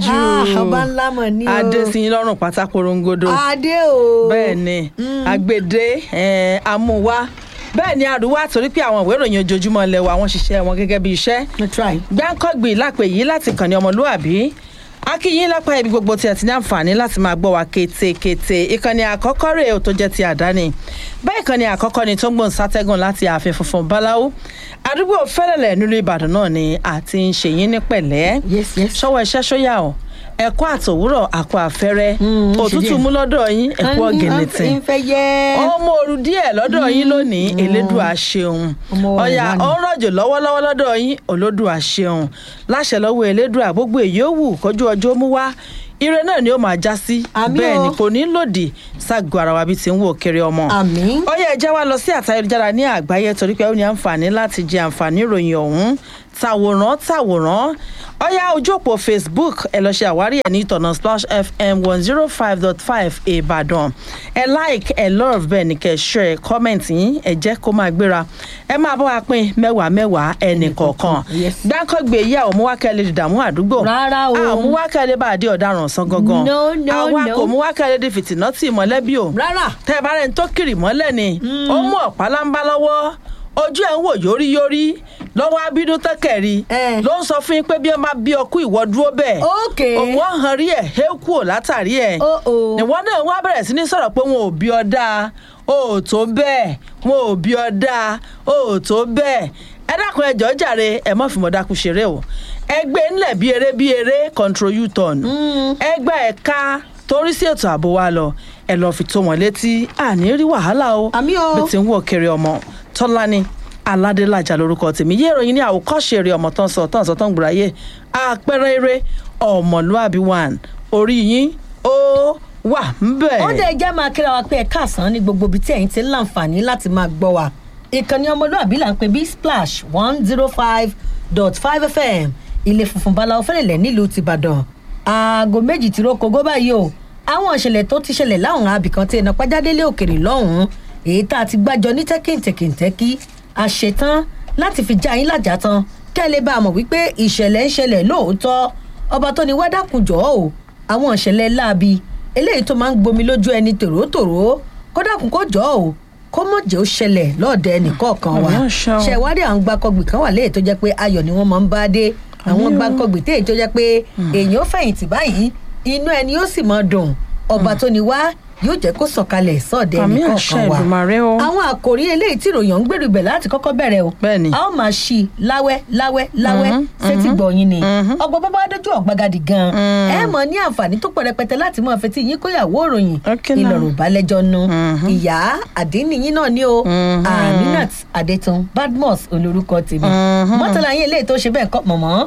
Ah, ọba ńlá mọ̀ ní o. adé sí yín lọ́rùn pátá korongodo adé o. bẹ́ẹ̀ ni agbèdé eh, amúwá bẹ́ẹ̀ ni àrùwá torí pé àwọn ìwé ìròyìn ojoojúmọ́ ilẹ̀ wa wọ́n ṣiṣẹ́ wọn gẹ́gẹ́ bí iṣẹ́ That's right. gbáǹkọ́gbìn lápè yìí láti kàn ní ọmọlúàbí akínyìn lápá ibi gbogbo tí a ti ní àǹfààní láti máa gbọ́ wa kétékété ìkànnì àkọ́kọ́ rèé o tó jẹ́ ti àdáni bẹ́ẹ̀ ìkànnì àkọ́kọ́ ni tó ń gbòǹ sátẹ́gùn láti ààfin funfun báláwo àdúgbò fẹ́lẹ̀lẹ̀ nílùú ìbàdàn náà ni àti ń ṣèyín ní pẹ̀lẹ́ Yes, yes. ṣọwọ́ iṣẹ́ ṣóyà o ẹ̀kọ́ àtòwúrọ̀ àkọ́ àfẹ́rẹ́ Mm, ó ṣe òtútù díẹ̀. mú lọ́dọ̀ yín ẹ̀kọ́ ọ̀gẹ̀nẹ̀tẹ̀ ń fẹ́ yẹ́. ọmọ òru díẹ̀ lọ́dọ̀ yín lónìí elédùà ṣeun Ọmọ wa ọ̀yà ìwà ni. ó ń rọ̀jò lọ́wọ́lọ́wọ́ lọ́dọ̀ yín olódùà ṣeun láṣẹ lọ́wọ́ elédùà gbogbo èyí ó wù kọjú ọjọ́ mú wá ire náà ni ó máa já sí Àmín bẹ́ẹ̀ o. ni kò ní lòdì ságọ́ ara wa bí ti ń wò kiri ọmọ àmín. ó yẹ ẹjẹ́ wa lọ sí àtayélujára ní àgbáyé torí pé ó ní àǹfààní láti jẹ àǹfààní ìròyìn ọ̀hún tàwòrán tàwòrán ó yá ojú òpó facebook ẹ lọ ṣe àwárí ẹ ní ìtọ̀nà splash fm one zero five dot five ìbàdàn ẹ like ẹ love bẹ́ẹ̀ ni kẹ́ share comment yín ẹ jẹ́ kó máa gbéra ẹ máa bá wa pín mẹ́wàá mẹ́wàá ẹnì kọ̀ọ̀kan Yes. gbáǹkọ́gbé yà ó mú wákẹ́lẹ́ dìdààmú àdúgbò Rárá o. àmú wákẹ́lẹ́ bá a dé ọ̀daràn sán gangan No, no, àwa no. kò mú wákẹ́lẹ́ di fìtìnátì mọ́lẹ́bí o rárá. tẹ ẹ bá rẹ ń tó kiri mọ́lẹ̀ ni ó mú ọ̀pá lámbá lọ́wọ́ ojú ẹ̀ ń wò yóríyórí lọ́wọ́ abínú tẹ́kẹ̀rí Eh. ló ń sọ fún yín pé bí wọ́n bá bí ọkú ìwọ dúró bẹ́ẹ̀ Okay. òun á hàn rí ẹ̀ hé kú ò látàrí ẹ̀ Oh, oh. ìwọ náà wá bẹ̀rẹ̀ sí ní sọ̀rọ̀ pé wọn ò bí ọ dáa o ò tó bẹ́ẹ̀ wọn ò bí ọ dáa o ò tó bẹ́ẹ̀ ẹ dákun ẹ jọ̀ọ́ jàre ẹ má fi mọ̀ dákun ṣeré o ẹgbẹ́ ńlẹ̀ bí eré bí eré control u-turn ẹgbẹ́ ẹ̀ka torí sí ètò ààbò wa lọ ẹ lọ́ọ́ fi tó wọn létí àní rí wàhálà o Àmì o. bí ti ń wò kiri ọmọ tọ́lání aládélájà lórúkọ tèmi yé ìròyìn ní àwòkọ́ṣe eré ọmọ tán sọ tán sọ tán gbùráyè àpẹẹrẹ eré ọmọlúàbí one orí yín ó wà ń bẹ̀. ó dẹ̀ jẹ́ máa kíra wa pé ẹ káàsán ní gbogbo ibi tí ẹ̀yin ti ń láǹfààní láti máa gbọ́ wa ìkànnì ọmọlúàbí là ń pè bí splash one zero five dot five fm ilé funfun báláwo fẹ́lẹ̀lẹ̀ nílùú tìbàdàn aago méjì tí rókogó báyìí o àwọn ìṣẹ̀lẹ̀ tó ti ṣẹlẹ̀ láwọn abìkan tí iná pàjádélé òkèrè lọ́hùn-ún èyí tá a ti gbájọ ní tẹ́kìntẹ́kìntẹ́kì a ṣetán láti fi já yín lájà tán kẹ́ ẹ lè bá a mọ̀ wípé ìṣẹ̀lẹ̀ ń ṣẹlẹ̀ lóòótọ́ ọba tó ní wádàkùnjọ́ o àwọn ìṣẹ̀lẹ̀ láabi eléyìí tó máa ń gbomi lójú ẹni tòrótòró kódà kún kó jọ o kó mọ̀ jẹ́ ó ṣẹlẹ̀ lọ́ọ̀dẹ ẹnìkọ̀ọ̀kan wa Àmì àṣà o. ṣẹ̀wádìí àwọn gbàkọ̀gbì kan wà léyìí tó jẹ́ pé ayọ̀ ni wọ́n máa ń bá dé àwọn Àmì o. gbàkọ̀gbì téyìí tó jẹ́ pé èèyàn ó fẹ̀yìntì báyìí inú ẹni ó sì máa dùn ọba tó ní wá yóò jẹ́ kó sọ̀kalẹ̀ sọ́ọ̀dẹ Àmì àṣà ẹnìkọ̀ọ̀kan wa Èdùmàrè o. àwọn àkòrí eléyìí tí ìròyìn ọ̀hún gbèrú ibẹ̀ láti kọ́kọ́ bẹ̀rẹ̀ o Bẹ́ẹ̀ni. a ó máa ṣí i láwẹ́ láwẹ́ láwẹ́ sétí gbọ̀nyìn ni ọgbọ́n bábá dójú ọ̀gbagadì gan ẹ mọ̀ ní àǹfààní tó pọ̀ rẹpẹtẹ láti mọ̀ fetí yín kóyàwó òròyìn Okay now. ìlọ̀rùn balẹ̀jọ́ nu ìyá àdínníyìn náà ni o aminat adetun badmus olórúkọ tèmi mọ́tàlá yín eléyìí tó ṣe bẹ́ẹ̀ kọ́ mọ̀mọ́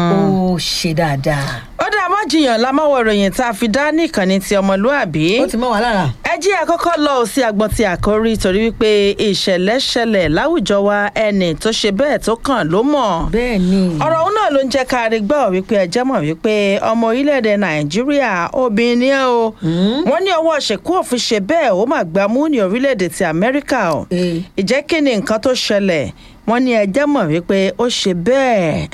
ó ṣe dáadáa ó dá má jiyàn lámọ́wọ́ ìròyìn tá a fi dá ní ìkànnì ti ọmọlúàbí. ó ti mọ́ wa lára ẹ jí àkọ́kọ́ lọ sí agbọ́n ti àkórí torí wípé ìṣẹ̀lẹ̀ ṣẹlẹ̀ láwùjọ wa ẹni tó ṣe bẹ́ẹ̀ tó kàn ló mọ̀. bẹ́ẹ̀ ni ọ̀rọ̀ òun náà ló ń jẹ́ ká rí gbọ́ wípé ẹjẹ́ mọ̀ wípé ọmọ orílẹ̀-èdè nàìjíríà obìnrin ni ẹ́ o wọ́n ní ọwọ́ ṣèkú òfin ṣe bẹ́ẹ̀ ó mà gbá mú ní orílẹ̀-èdè ti amẹ́ríkà o Eh. ìjẹ́ kí ni nǹkan tó ṣẹlẹ̀ wọ́n ní ẹjẹ́ mọ̀ wípé ó ṣe bẹ́ẹ̀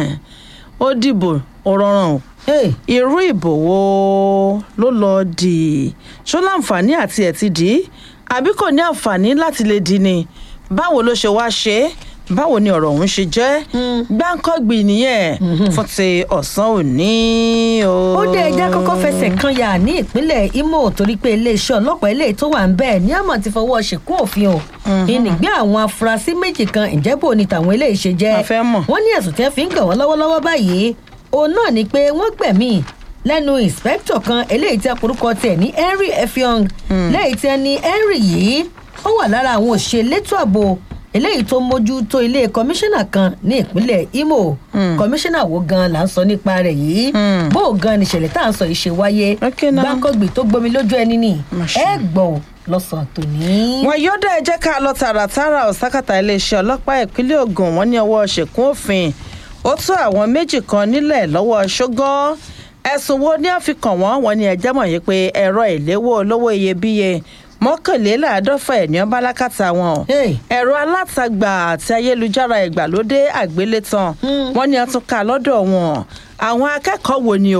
ó dìbò ó rọrùn o Hey, irú ìbò wo ló lọ dì ṣó láǹfààní àti ẹ̀ ti dì í àbí kò ní àǹfààní láti lè dì ní báwo ló ṣe wá ṣe é báwo ni ọ̀rọ̀ ọ̀hún ṣe jẹ́ gbáǹkọ́gbì nìyẹn fún ti ọ̀sán òní o. ó dé ẹjẹ́ kọ́kọ́ fẹsẹ̀ kan yà ní ìpínlẹ̀ imo torí pé iléeṣẹ́ ọlọ́pàá eléyìí tó wà ń bẹ́ẹ̀ ní àmọ̀ ti fọwọ́ ṣìkún òfin o ìnìgbé àwọn afurasí méjì kan ìjẹ́bù ni tàwọn eléyìí ṣe jẹ́ A fẹ́ mọ̀. wọ́n ní ẹ̀sùn tí wọ́n fi ń kàn wọ́n lọ́wọ́lọ́wọ́ báyìí òun náà ni pé wọ́n gbẹ̀mí lẹ́nu ìǹspẹ́kítọ̀ kan eléyìí tí a porúkọ tiẹ̀ ní henry effiong lẹ́yìn tí wọ́n ní henry yìí ó wà lára àwọn òṣìṣẹ́ elétò ààbò eléyìí tó mójú tó ilé kọmíṣánná kan ní ìpínlẹ̀ imo kọmíṣánná wo gan la ń sọ nípa rẹ̀ yìí bó o gan ni ìṣẹ̀lẹ̀ tá à ń sọ yìí ṣe wáyé Okay now. gbáǹkọ́gbì tó gbomi lójú ẹni ni Masha. ẹ gbọ́ ò lọ́sàn-án tòní. wọn yóò dá ẹ jẹ́ ká lọ tààràtàrà ọ̀sákàtà iléeṣẹ́ ọlọ́pàá ìpínlẹ̀ ogun wọn ní ọwọ́ ṣèkún òfin ó tó àwọn méjì kan nílẹ̀ lọ́wọ́ ṣógán ẹ̀sùn wo ni a fi kàn wọ́n wọn ní ẹjẹ́ mọ̀ yìí pé ẹ̀rọ ìléwọ́ olówó iyebíye mọ́kànléláàádọ́fà ẹ̀ ní ọba alákàtà wọn Hey. ẹ̀rọ alátagbà àti ayélujára ìgbàlódé àgbélétan Hmm. wọ́n ní a tún ká lọ́dọ̀ wọn àwọn akẹ́kọ̀ọ́ wo ni o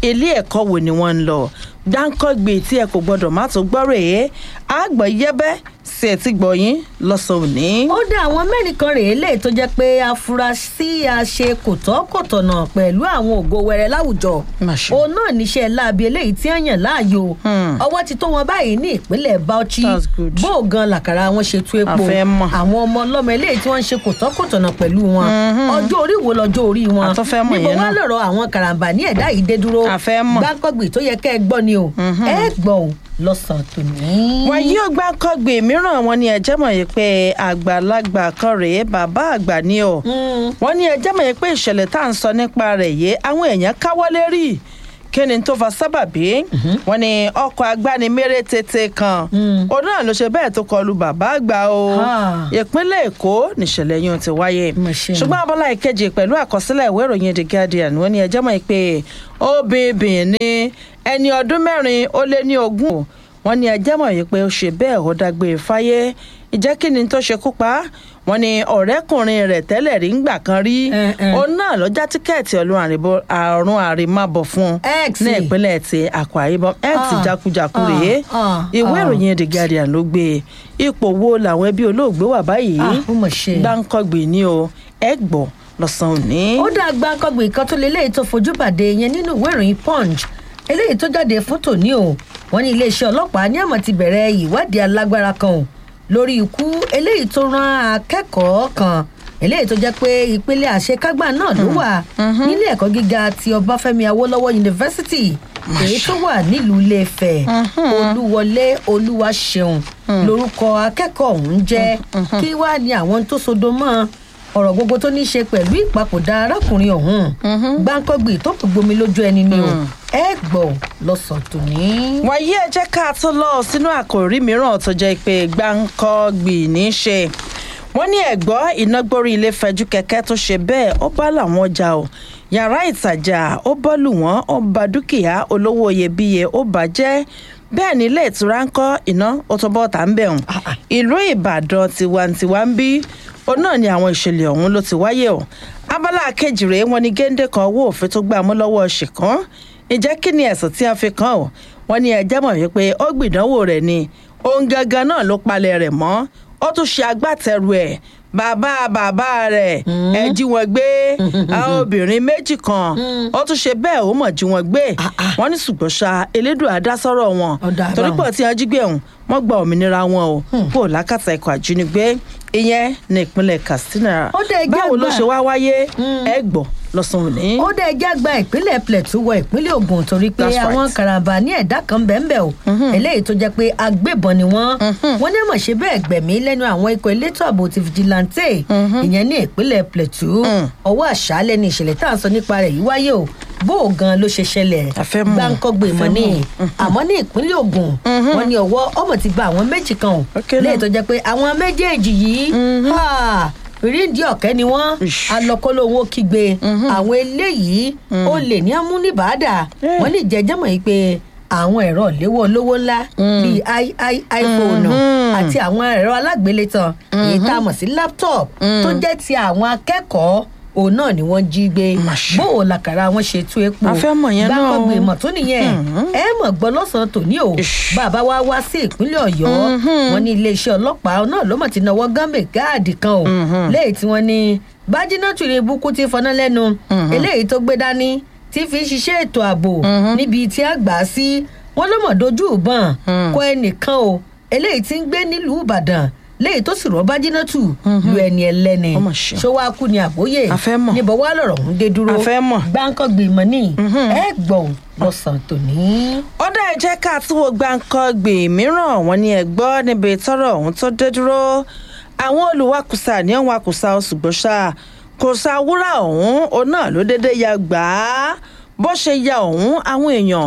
ilé ẹ̀kọ́ wo ni wọ́n ń lọ dáńkọ́gbè tí ẹ kò gbọ́dọ̀ má tó gbọ́ rèé àgbọ̀ yẹ́bẹ́ sí ẹ̀ tí gbọ̀yìn lọ́sàn-án òní. ó dá àwọn mẹ́rin kan rèé lè tó jẹ́ pé afurasí àṣe kòtọ́kòtọ̀nà pẹ̀lú àwọn ògo wẹrẹ láwùjọ Má ṣe. òun náà níṣẹ́ láabi eléyìí tí wọ́n yàn láàyò Hmm. ọwọ́ ti tó wọn báyìí ní ìpínlẹ̀ Bauchi That's good. bó o gan làkàrà wọn ṣe tú epo A fẹ́ mọ̀. àwọn ọmọ ọlọ́mọ eléyìí tí wọ́n ń ṣe kòtọ́kòtọ̀nà pẹ̀lú wọn ọjọ́ orí wo lọ́jọ́ orí wọn A tún fẹ́ mọ̀ níbo yẹn wá náà. lọ̀rọ̀ àwọn karambà ní ẹ̀dá yìí dé dúró A fẹ́ mọ̀. gbáǹkọ́gbì tó yẹ kẹ́ ẹ gbọ́ ni o ẹ gbọ́ o lọ́sàn-án tòní. wọn yóò gbá kọgbè mìíràn wọn ní ẹjẹ mọ̀ yìí pé àgbàlagbà kan rèé bàbá àgbà ni o Mm. wọn ní ẹjẹ mọ̀ yìí pé ìṣẹ̀lẹ̀ tá à ń sọ nípa rẹ̀ yìí àwọn èèyàn káwọ́lé rí kí ni tó fa sábàbí wọn ní ọkọ̀ agbániméré tètè kan Mm. òun náà ló ṣe bẹ́ẹ̀ tó kọlu bàbá àgbà o Ah. ìpínlẹ̀ èkó níṣẹ̀lẹ̀ yìí ti wáyé Mà ṣe ni. ṣùgbọ́n abọ́lá ìkejì pẹ̀lú àkọsílẹ̀ ìwé ìròyìn the guardian wọn ní ẹjẹ́ mọ̀ pé obìnrin ní ẹni ọdún mẹ́rin ó lé ní ogún wọn ní ẹjẹ́ mọ̀ yìí pé ó ṣe bẹ́ẹ̀ ó dágbére fáyé ìjẹ́ kí ni tó ṣekú pa á? wọn ní ọ̀rẹ́kùnrin rẹ̀ tẹ́lẹ̀ rí ńgbà kan rí Eh, eh. òun náà ló já tíkẹ́ẹ̀tì ọlọ́run àrìnbó- àrùn àrèmábọ̀ fún un X. ní ìpínlẹ̀ ti Akwa Ibom x Ah, jákujàku ah, rèé ah, ìwé ah. ìròyìn the guardian ló gbé ipò wo làwọn ẹbí olóògbé wà báyìí Ah, ó mà ṣe. gbáǹkọ́gbè ni o ẹ gbọ́ lọ́sàn-án òní. ó dá gbàǹkangbè kan tó lélẹ́yìí tó fojú bàdé yẹn nínú ìwé ìròyìn punch eléyìí tó jáde fún tòní o wọn ní iléeṣẹ́ ọlọ́pàá ní àmọ́ ti bẹ̀rẹ̀ ìwádìí alágbára kan o lórí ikú eléyìí tó rán akẹ́kọ̀ọ́ kan eléyìí tó jẹ́ pé ìpínlẹ̀ àṣekágbà náà ló wà nílé ẹ̀kọ́ gíga ti ọbáfẹ́mi awólọ́wọ̀ yunifásitì èyí tó wà nílùú iléefẹ̀ olúwọlé olúwaṣeun lórúkọ akẹ́kọ̀ọ́ ọ̀hún jẹ́ kí wàá ní àwọn tó sodo mọ́ ọ̀rọ̀ gbogbo tó ní í ṣe pẹ̀lú ìpapòdà arákùnrin ọ̀hún gbáǹkọ́gbì tó kò gbomi lójú ẹni ni o ẹ gbọ́ lọ́sàn tòní. wàyí ẹ jẹ́ ká tó lọ sínú àkòrí mìíràn tó jẹ́ pé gbáǹkọ́gbì ní í ṣe wọ́n ní ẹ̀gbọ́ ìnágbórí ilé fẹjú kẹ̀kẹ́ tó ṣe bẹ́ẹ̀ ó bá làwọn ọjà o yàrá ìtajà ó bọ́lù wọ́n ó ba dúkìá olówó iyebíye ó bàjẹ́ bẹ́ẹ̀ ní ilé ìtura ń kọ́ iná ó tó bọ́ tà ń bẹ̀ hùn ìlú ìbàdàn tiwantiwa ń bí òun náà ni àwọn ìṣẹ̀lẹ̀ ọ̀hún ló ti wáyé o abala kejì rèé wọn ni géńdé kan owó òfin tó gbà mú lọ́wọ́ ṣìkan ǹjẹ́ kí ni ẹ̀sùn tí a fi kàn ọ́ wọn ní ẹjẹ́ mọ̀ wípé ó gbìdánwò rẹ̀ ni òun gangan náà ló palẹ̀ rẹ̀ mọ́ ó tún ṣe agbátẹrù ẹ̀ bàbá bàbá rẹ̀ ẹ jí wọn gbé àwọn obìnrin méjì kan ó tún ṣe bẹ́ẹ̀ ó mọ̀ jí wọn gbé wọ́n ní ṣùgbọ́n ṣá elédùn àdásọ́rọ̀ wọn Ọ̀dà torí àbáwọn. pọ̀ tí wọ́n jí gbé ọ̀hún wọ́n gba òmìnira wọn o kó o lákàtà ikọ̀ àjínigbé ìyẹn ní ìpínlẹ̀ Katsina Ó dẹ̀ jẹ́ báwo ló àgbà. ṣe wá wáyé ẹ gbọ́ lọ́sàn-án òní. ó dẹ̀ já gba ìpínlẹ̀ Plateau wọ ìpínlẹ̀ Ògùn torí pé That's right. àwọn karambà ní ẹ̀dá kan bẹ́ẹ̀nbẹ́ o eléyìí tó jẹ́ pé agbébọn ni wọ́n wọ́n ní àmọ̀ ṣe bẹ́ẹ̀ gbẹ̀mí lẹ́nu àwọn ikọ̀ elétò ààbò ti fìjìláńtẹ̀ ìyẹn ní ìpínlẹ̀ Plateau ọwọ́ àṣálẹ́ ni ìṣẹ̀lẹ̀ tá à ń sọ nípa rẹ̀ yìí wáyé o bó o gan ló ṣe ṣẹlẹ̀ A fẹ́ mọ̀, gbáǹkọ́gbè a mọ́ fẹ́ ní mọ̀. àmọ́ ní ìpínlẹ̀ Ògùn wọ́n ní ọwọ́ ọmọ ti gba àwọn méjì kan o Okay, léyìí now. tó jẹ́ pé àwọn méjèèjì yìí ha, ríndì ọ̀kẹ́ ni wọ́n Ish. alọ́kọ́lówó kígbe àwọn eléyìí ó lè ní amúnibàdà Eh. wọ́n ní jẹjẹmọ̀ yìí pé àwọn ẹ̀rọ ìléwọ́ olówó ńlá bíi i- i- iphone àti àwọn ẹ̀rọ alágbélétan èyí tá a mọ̀ sí laptop tó jẹ́ ti àwọn akẹ́kọ̀ọ́ òun náà ni wọ́n jí gbé Màṣá. bó o làkàrà wọn ṣe tú epo A fẹ́ mọ̀ yẹn náà o. gbàgbọ́gbè mọ̀ tó nìyẹn ẹ mọ̀ gbọ́ lọ́sàn-án tòní o Ish. bàbá wa wá sí ìpínlẹ̀ ọ̀yọ́ wọn ní iléeṣẹ́ ọlọ́pàá náà ló mọ̀ ti náwó gánbè gáàdì kan o léyìí tí wọ́n ní bájínátù rẹ̀ bukú ti fọná lẹ́nu eléyìí tó gbé dání tí fi ń ṣiṣẹ́ ètò ààbò níbi tí a gbà á sí wọn ló mọ̀ dojú ìbọn kọ ẹnìkan o eléyìí tí ń gbé nílùú ìbàdàn léyìí tó sì rọ́ bájínátù lu ẹni ẹlẹ́ni Ó mà ṣe. ṣó wá kú ni àbóyè A fẹ́ mọ̀. níbo wá lọ̀rọ̀ ń dé dúró A fẹ́ mọ̀. gbáǹkọ́gbì mọ́ ní ẹ gbọ́ ò lọ́sàn-án tòní. ó dá ẹ jẹ́ ká tún wo gbàǹkangbè mìíràn wọn ni ẹ gbọ́ níbi tọ́rọ̀ ọ̀hún tó dé dúró àwọn olùwakùsà ní ọ̀hún wakùsà ṣùgbọ́n ṣá kò sa wúrà ọ̀hún òun náà ló dédé ya gbà á bó ṣe ya ọ̀hún àwọn èèyàn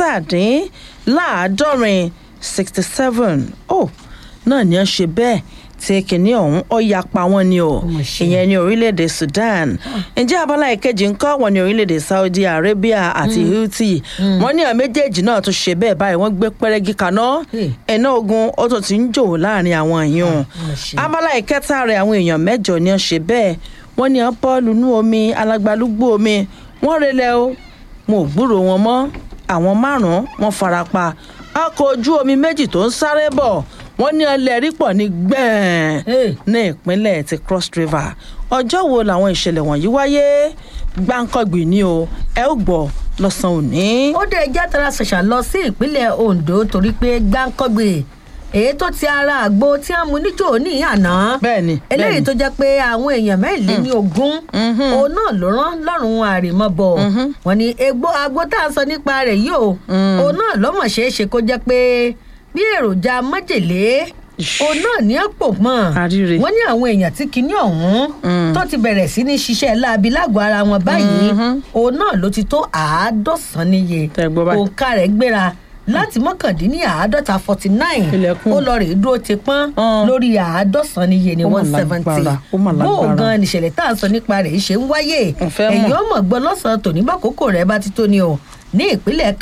mẹ́tàdínláàádọ́rin sixty seven ó náà ni ó ṣe bẹ́ẹ̀ tí kìnìún ọ̀hún ó ya pa wọ́n ni o mà ṣe. ìyẹn ní orílẹ̀-èdè Sudan ǹjẹ́ abala ìkejì ń kọ́ wọn ní orílẹ̀-èdè Saudi Arabia àti Houthi wọ́n ní àwọn méjèèjì náà tún ṣe bẹ́ẹ̀ báyìí wọ́n gbé pẹ́rẹ́gì kaná Hey. ẹ̀nà ogun ó tún ti ń jò láàrin àwọn èèyàn mà ṣe. abala ìkẹta rẹ̀ àwọn èèyàn mẹ́jọ ni wọ́n ṣe bẹ́ẹ̀ wọ́n ní wọ́n bọ́ọ̀lù nú omi alágbálúgbú omi wọ́n relẹ̀ o mo ò gbúrò wọn mọ́ àwọn márùn-ún wọn fara pa ọkọ̀ ojú omi méjì tó ń sáré bọ̀ wọ́n ní ọlẹ́rìí pọ̀ ní gbẹ̀ẹ́n Hey. ní ìpínlẹ̀ ti cross river ọjọ́ wo làwọn ìṣẹ̀lẹ̀ wọ̀nyí wáyé gbáǹkọ́gbì ni o ẹ ó gbọ́ lọ́sàn-án òní. ó dé ẹjẹ́ tara ṣẹ̀ṣà lọ sí ìpínlẹ̀ ondo torí pé gbáǹkọ́gbè èyí tó ti ara àgbo tí a mú níjó ní àná Bẹ́ẹ̀ni, eléyìí bẹ́ẹ̀ni. tó jẹ́ pé àwọn èèyàn mẹ́rìnlé ní ogún òun náà ló rán lọ́rùn àrèmọ́bọ̀ wọn ni egbò agbo tá a sọ nípa rẹ̀ yìí o òun náà lọ́mọ̀ ṣeé ṣe kó jẹ́ pé bí èròjà májèlé Ish. òun náà ní àpò mọ́ Àríre. wọ́n ní àwọn èèyàn tí kinní ọ̀hún tó ti bẹ̀rẹ̀ sí ní ṣiṣẹ́ láabi lágọ̀ọ́ ara wọn báyìí òun náà ló ti tó àádọ́sán níye Tẹ́ gbọ́ báyìí. òǹkà rẹ̀ gbéra láti mọ́kàndínláàádọ́ta forty nine Ilẹ̀kùn. ó lọ rèé dúró ti pọ́n Hàn. lórí àádọ́sán níye ní Ó mà one seventy lágbára, ó mà bó o lágbára. gan nìṣẹ̀lẹ̀ tá à ń sọ nípa rẹ̀ ṣe ń wáyé Mo fẹ́ mọ̀. ẹ̀yìn ọmọ gbọ́ lọ́sàn-án tòní bá kókó rẹ̀ bá ti tó ni o ní ìpínlẹ̀